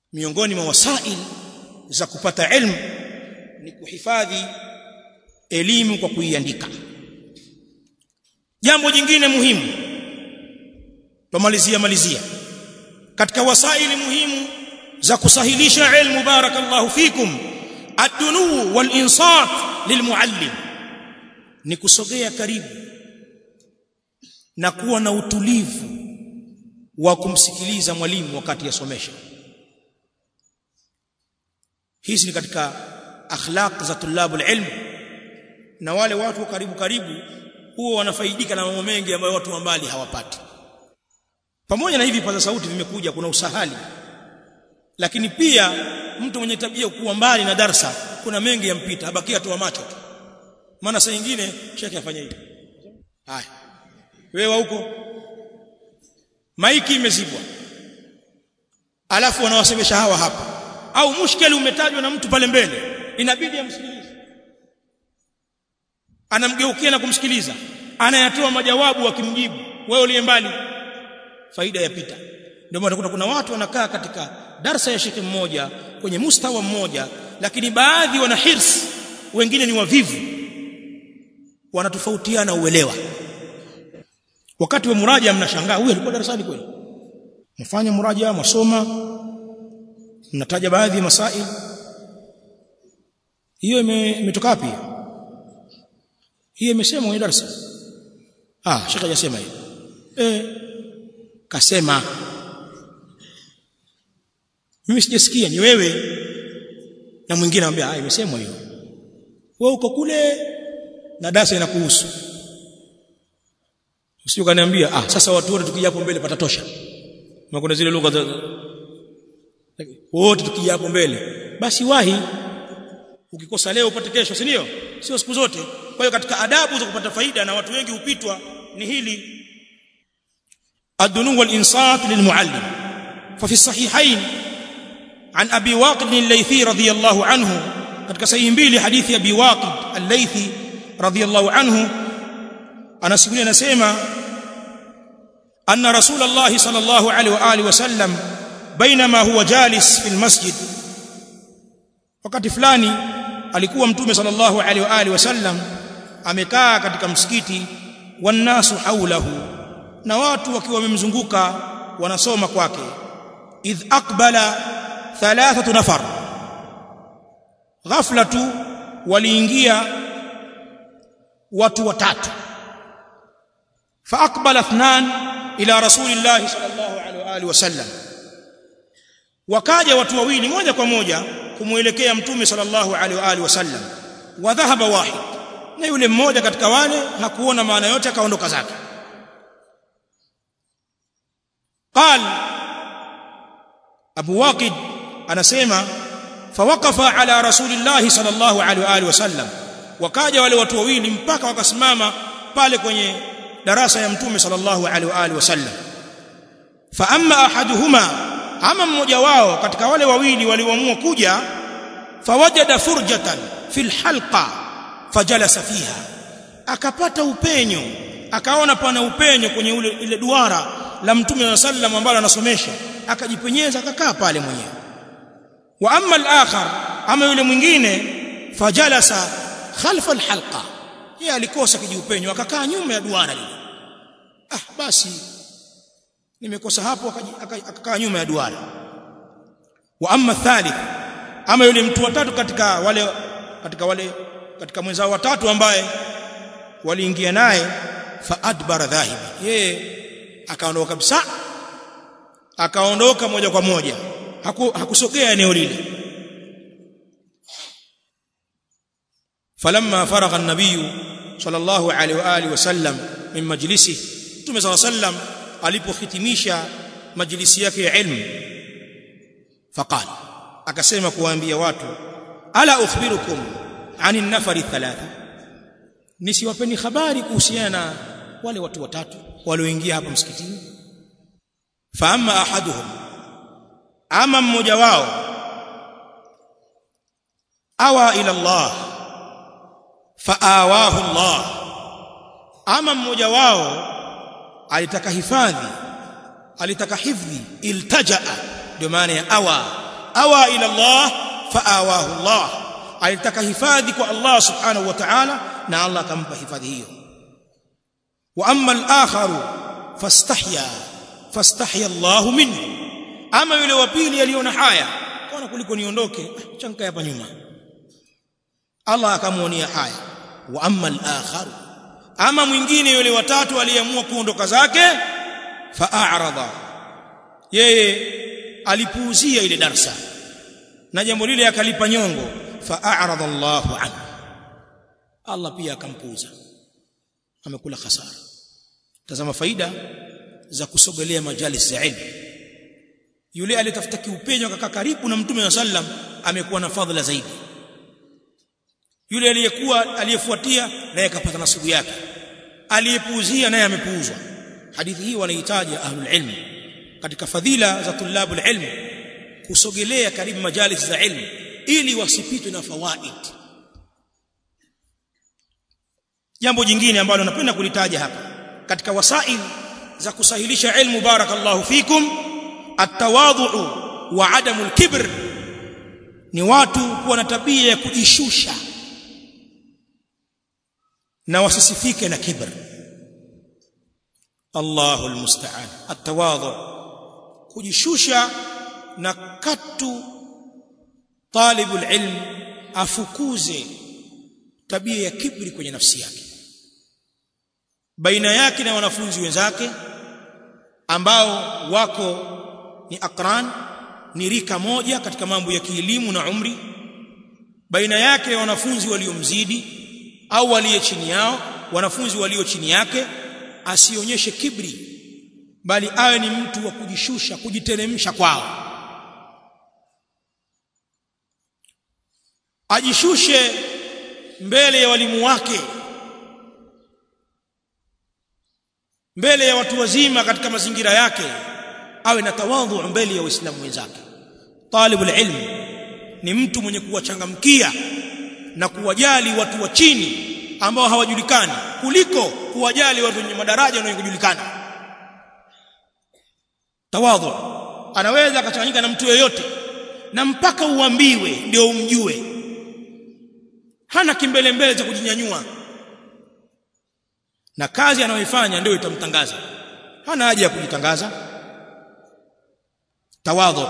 miongoni mwa wasail za kupata ilmu ni kuhifadhi elimu kwa kuiandika jambo jingine muhimu tumalizia malizia katika wasaili muhimu za kusahilisha ilmu barakallahu fikum ad-dunu wal insat lilmuallim ni kusogea karibu na kuwa na utulivu wa kumsikiliza mwalimu wakati yasomesha hizi ni katika akhlaq za tulabul ilm na wale watu wa karibu karibu huwa wanafaidika na mambo mengi ambayo watu wa mbali hawapati pamoja na hivi paza sauti vimekuja kuna usahali lakini pia mtu mwenye tabia kuwa mbali na darsa kuna mengi yampita abakia tu macho tu maana saa nyingine shekhe afanya hivi haya wewe huko maiki imezibwa alafu wanawasemesha hawa hapa au mushkeli umetajwa na mtu pale mbele inabidi amsikilize anamgeukia na kumsikiliza anayatoa majawabu akimjibu wewe uliye mbali faida yapita ndio maana kuna, kuna watu wanakaa katika darsa ya shekhe mmoja kwenye mustawa mmoja lakini baadhi wana hirs wengine ni wavivu wanatofautiana uelewa wakati wa muraja mnashangaa huyu alikuwa darasani kweli mfanya muraja masoma mnataja baadhi ya masail hiyo imetoka wapi hiyo imesema kwenye darasa ah shekhe hajasema hiyo eh kasema mimi sijasikia ni wewe na mwingine anambia ah imesemwa hiyo wewe uko kule na darasa inakuhusu usije kaniambia ah sasa watu wote tukija hapo mbele patatosha kuna zile lugha za wote tukija hapo mbele basi wahi ukikosa leo upate kesho si ndio sio siku zote kwa hiyo katika adabu za kupata faida na watu wengi hupitwa ni hili الدنو والإنصات للمعلم ففي الصحيحين عن أبي واقد الليثي رضي الله عنه قد كسيمبيل حديث أبي واقد الليثي رضي الله عنه أنا سيقول أنا سيما أن رسول الله صلى الله عليه وآله وسلم بينما هو جالس في المسجد wakati fulani alikuwa mtume sallallahu alaihi wa alihi wasallam amekaa katika msikiti wannasu haulahu na watu wakiwa wamemzunguka wanasoma kwake idh aqbala thalathatu nafar ghafla tu waliingia watu watatu fa aqbala ithnan ila rasulillahi sallallahu alaihi wa alihi wasallam wakaja watu wawili moja kwa moja kumuelekea mtume sallallahu alaihi wa alihi wasallam wa dhahaba wahid na yule mmoja katika wale hakuona maana yote akaondoka zake قال ابو واقد anasema fawaqafa ala rasulillahi sallallahu alaihi wa alihi wasallam wakaja wale watu wawili mpaka wakasimama pale kwenye darasa ya mtume sallallahu alaihi wa alihi wasallam fa amma ahaduhuma ama mmoja wao katika wale wawili walioamua kuja fawajada furjatan fil halqa fajalasa fiha akapata upenyo akaona pana upenyo kwenye ule ile duara la mtume wa sallam ambalo anasomesha akajipenyeza akakaa pale mwenyewe wa amma al-akhar ama yule mwingine fajalasa khalfa al-halqa yeye alikosa kijiupenyo akakaa nyuma ya duara lile ah basi nimekosa hapo akakaa nyuma ya duara wa amma thalith ama yule mtu watatu katika wale katika wale katika mwenzao watatu ambaye waliingia naye fa adbara dhahib yeye akaondoka kabisa akaondoka moja kwa moja Haku, hakusogea eneo lile falamma faragha an-nabiy sallallahu alaihi wa alihi wasallam min majlisi Mtume صلى الله عليه وسلم alipohitimisha majlisi yake ya ilmu faqala akasema kuwaambia watu ala ukhbirukum ani nafari thalatha nisiwapeni habari kuhusiana na wale watu watatu walioingia hapa msikitini fa amma ahaduhum ama mmoja wao awa ila Allah fa awahu Allah ama mmoja wao alitaka hifadhi alitaka hifdhi iltajaa ndio maana ya awa awa ila Allah faawahu Allah alitaka hifadhi kwa Allah subhanahu wa ta'ala na Allah akampa hifadhi hiyo wa amma al-akharu fastahya fastahya Allah minhu ama yule wa pili aliona haya kaona kuliko niondoke chanka hapa nyuma Allah akamuonea haya wa amma al-akharu ama mwingine yule watatu aliyeamua kuondoka zake fa'arada yeye alipuuzia ile darsa na jambo lile akalipa nyongo fa'arada Allahu anhu Allah pia akampuuza amekula hasara tazama faida za kusogelea majalis za ilmu yule alitafuta kiupenyo akakaa karibu na mtume wa sallam amekuwa na fadhila zaidi yule aliyekuwa aliyefuatia naye akapata nasibu yake aliyepuuzia naye amepuuzwa hadithi hii wanahitaji ahlul ilm katika fadhila za tulabul ilm kusogelea karibu majalis za ilmu ili wasipitwe na fawaid jambo jingine ambalo napenda kulitaja hapa katika wasail za kusahilisha ilmu barakallahu fikum at-tawadhu wa adamu al-kibr ni watu kuwa na tabia ya kujishusha na wasisifike na kibr Allahu almusta'an at-tawadhu kujishusha na katu talibul ilm afukuze tabia ya kibri kwenye nafsi yake baina yake na wanafunzi wenzake ambao wako ni akran ni rika moja katika mambo ya kielimu na umri baina yake na wanafunzi waliomzidi au waliye chini yao wanafunzi walio chini yake asionyeshe kibri bali awe ni mtu wa kujishusha kujiteremsha kwao ajishushe mbele ya walimu wake mbele ya watu wazima katika mazingira yake awe na tawadhu mbele ya waislamu wenzake talibul ilm ni mtu mwenye kuwachangamkia na kuwajali watu wa chini ambao hawajulikani kuliko kuwajali watu wenye madaraja na wenye kujulikana tawadhu anaweza akachanganyika na mtu yeyote na mpaka uambiwe ndio umjue hana kimbele mbele cha kujinyanyua na kazi anayoifanya ndio itamtangaza hana haja ya kujitangaza tawadhu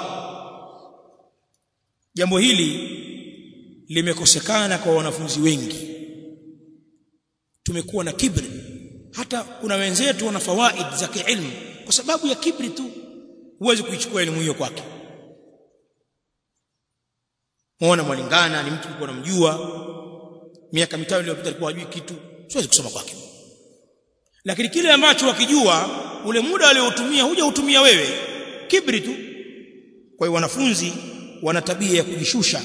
jambo hili limekosekana kwa wanafunzi wengi tumekuwa na kibri hata kuna wenzetu wana fawaid za kiilmu kwa sababu ya kibri tu huwezi kuichukua elimu hiyo kwake muona mwalingana ni mtu alikuwa namjua miaka mitano iliyopita alikuwa hajui kitu siwezi kusoma kwake lakini kile ambacho wakijua ule muda aliotumia huja utumia wewe kibri tu kwa hiyo wanafunzi wana tabia ya kujishusha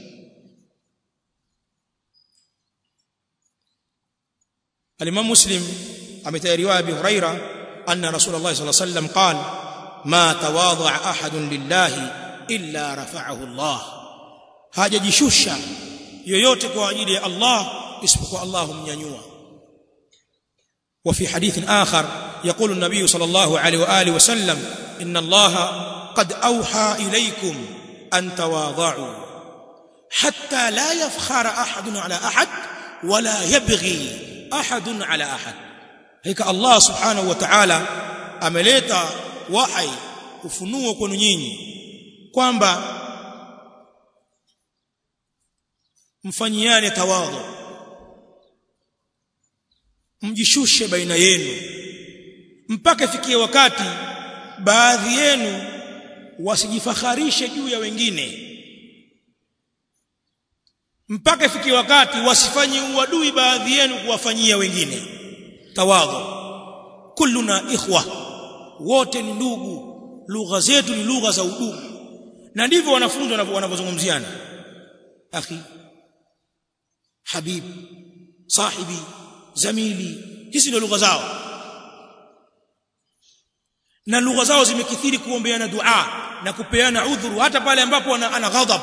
الإمام مسلم أمتى رواية أبي هريرة أن رسول الله صلى الله عليه وسلم قال ما تواضع أحد لله إلا رفعه الله hajajishusha yoyote kwa ajili ya Allah isipokuwa Allah humnyanyua وفي حديث آخر يقول النبي صلى الله عليه وآله وسلم إن الله قد أوحى إليكم أن تواضعوا حتى لا يفخر أحد على أحد ولا يبغي أحد على أحد هيك الله سبحانه وتعالى ameleta wahai ufunuo kwenu nyinyi kwamba mfanyiane tawadhu mjishushe baina yenu mpaka ifikie wakati baadhi yenu wasijifakharishe juu ya wengine mpaka ifikie wakati wasifanye uadui baadhi yenu kuwafanyia wengine tawadhu kulluna ikhwa wote ni ndugu lugha zetu ni lugha za udugu na ndivyo wanafunzi wanavyozungumziana akhi habib sahibi zamili hizi ndio lugha zao na lugha zao zimekithiri kuombeana dua na kupeana udhuru hata pale ambapo ana, ana ghadhab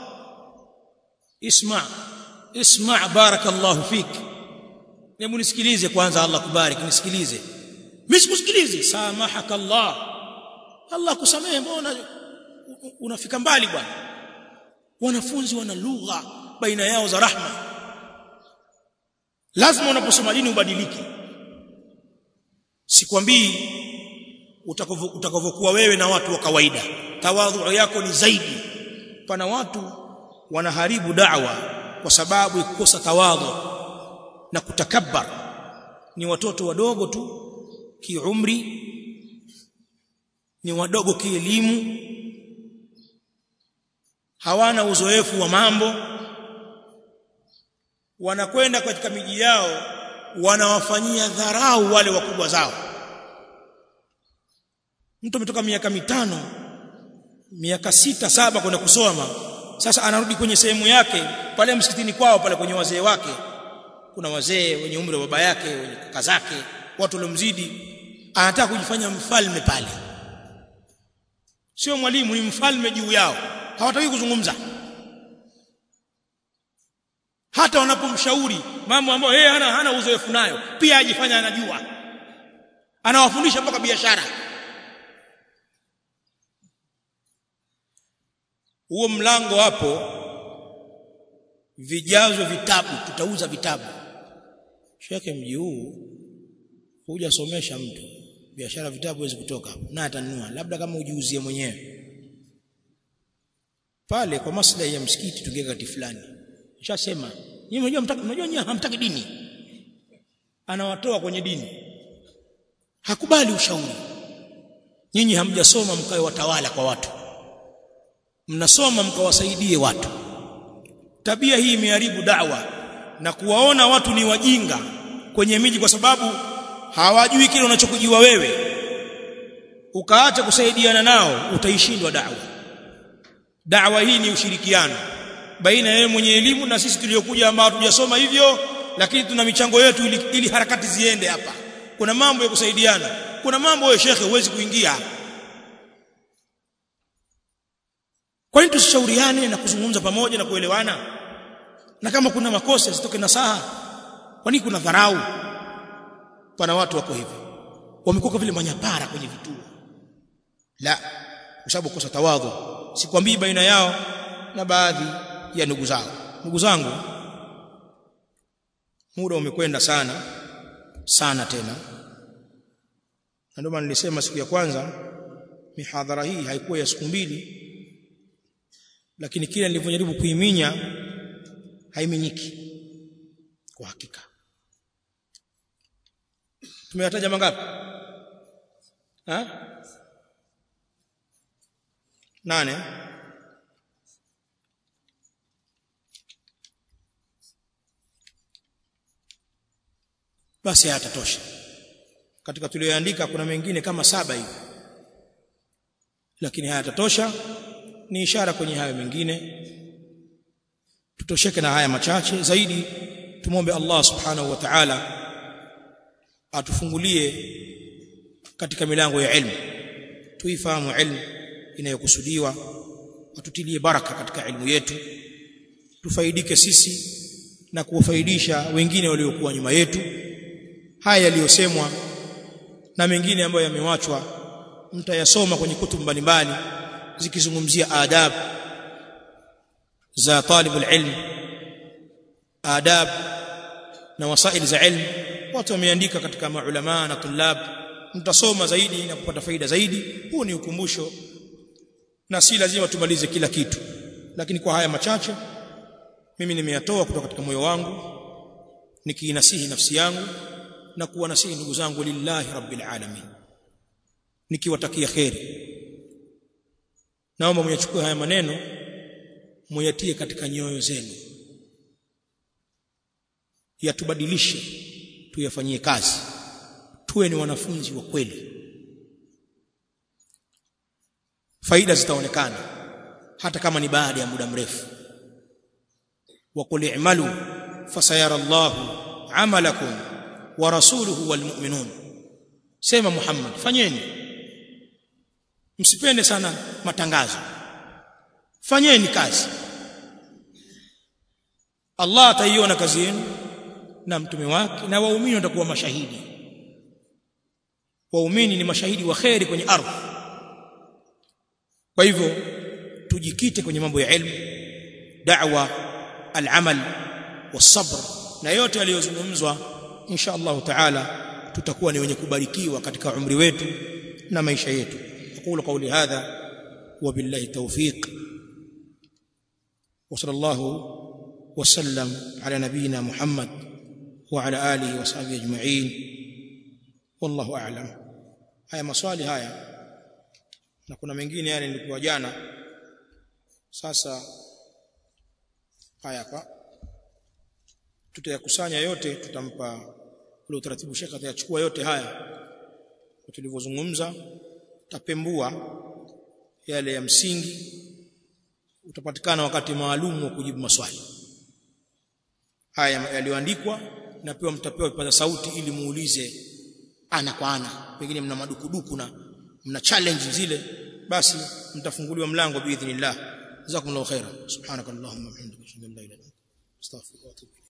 isma isma barakallahu fik hebu nisikilize kwanza Allah kubariki nisikilize mimi sikusikilize samahaka Allah Allah kusamehe mbona unafika mbali bwana wanafunzi wana lugha baina yao za rahma lazima unaposoma dini ubadilike sikwambii utakavyokuwa wewe na watu wa kawaida tawadhu yako ni zaidi pana watu wanaharibu da'wa kwa sababu ya kukosa tawadhu na kutakabbar ni watoto wadogo tu kiumri ni wadogo kielimu hawana uzoefu wa mambo wanakwenda katika miji yao wanawafanyia dharau wale wakubwa zao mtu ametoka miaka mitano miaka sita saba kwenda kusoma sasa anarudi kwenye sehemu yake pale msikitini kwao pale kwenye wazee wake kuna wazee wenye umri wa baba yake wenye kaka zake watu waliomzidi anataka kujifanya mfalme pale sio mwalimu ni mfalme juu yao hawataki kuzungumza hata wanapomshauri mambo ambayo yeye hana hana uzoefu nayo pia ajifanya anajua anawafundisha mpaka biashara huo mlango hapo vijazo vitabu tutauza vitabu shekhe mji huu hujasomesha mtu biashara vitabu huwezi kutoka hapo na atanunua labda kama ujiuzie mwenyewe pale kwa maslahi ya msikiti tungeka kati fulani nishasema nyinyi mnajua mtaki mnajua nyinyi hamtaki dini anawatoa kwenye dini hakubali ushauri nyinyi hamjasoma mkae watawala kwa watu mnasoma mkawasaidie watu tabia hii imeharibu da'wa na kuwaona watu ni wajinga kwenye miji kwa sababu hawajui kile unachokujua wewe ukaacha kusaidiana nao utaishindwa da'wa da'wa hii ni ushirikiano baina ya mwenye elimu na sisi tuliokuja ambao hatujasoma hivyo lakini tuna michango yetu ili, ili harakati ziende hapa kuna mambo ya kusaidiana kuna mambo wewe shekhe huwezi kuingia kwa nini tusishauriane na kuzungumza pamoja na kuelewana na kama kuna makosa zitoke nasaha kwa nini kuna dharau pana watu wako hivi wamekuwa vile manyapara kwenye vituo la kwa sababu kosa tawadhu sikwambii baina yao na baadhi ya ndugu zao ndugu zangu muda umekwenda sana sana tena na ndio maana nilisema siku ya kwanza mihadhara hii haikuwa ya siku mbili lakini kila nilivyojaribu kuiminya haiminyiki kwa hakika tumeyataja mangapi ha nane basi hayatatosha katika tulioandika kuna mengine kama saba hivi lakini hayatatosha ni ishara kwenye hayo mengine tutosheke na haya machache zaidi tumombe Allah subhanahu wa ta'ala atufungulie katika milango ya ilmu tuifahamu ilmu inayokusudiwa atutilie baraka katika ilmu yetu tufaidike sisi na kuwafaidisha wengine waliokuwa nyuma yetu haya yaliyosemwa na mengine ambayo yamewachwa mtayasoma kwenye kutubu mbalimbali zikizungumzia adab za talibul ilm adab na wasail za ilm watu wameandika katika maulama na tulab mtasoma zaidi na kupata faida zaidi huu ni ukumbusho na si lazima tumalize kila kitu lakini kwa haya machache mimi nimeyatoa kutoka katika moyo wangu nikiinasihi nafsi yangu na kuwanasihi ndugu zangu lillahi rabbil alamin nikiwatakia kheri naomba muyachukue haya maneno muyatie katika nyoyo zenu yatubadilishe tuyafanyie kazi tuwe ni wanafunzi wa kweli faida zitaonekana hata kama ni baada ya muda mrefu wa qul i'malu fasayara Allahu 'amalakum wa rasuluhu wal mu'minun sema Muhammad fanyeni msipende sana matangazo fanyeni kazi Allah ataiona kazi yenu na mtume wake na waumini watakuwa mashahidi waumini ni mashahidi wa kheri kwenye ardhi kwa hivyo tujikite kwenye mambo ya elimu da'wa al-amal was-sabr na yote yaliyozungumzwa insha Allah taala tutakuwa ni wenye kubarikiwa katika umri wetu na maisha yetu aqulu qawli hadha wa billahi tawfiq wa sallallahu وسلم على نبينا محمد وعلى اله وصحبه اجمعين والله اعلم haya maswali haya na kuna mengine yale nilikuwa jana sasa haya hapa tutayakusanya yote tutampa ule utaratibu shekha atayachukua yote haya tulivyozungumza tapembua yale ya msingi utapatikana wakati maalum wa kujibu maswali haya yaliyoandikwa na pia mtapewa kipaza sauti ili muulize ana kwa ana pengine mna madukuduku na mna challenge zile basi mtafunguliwa mlango biidhnillah jazakumullahu khaira subhanakallahumma wa bihamdika ashhadu an la ilaha illa anta astaghfiruka wa atubu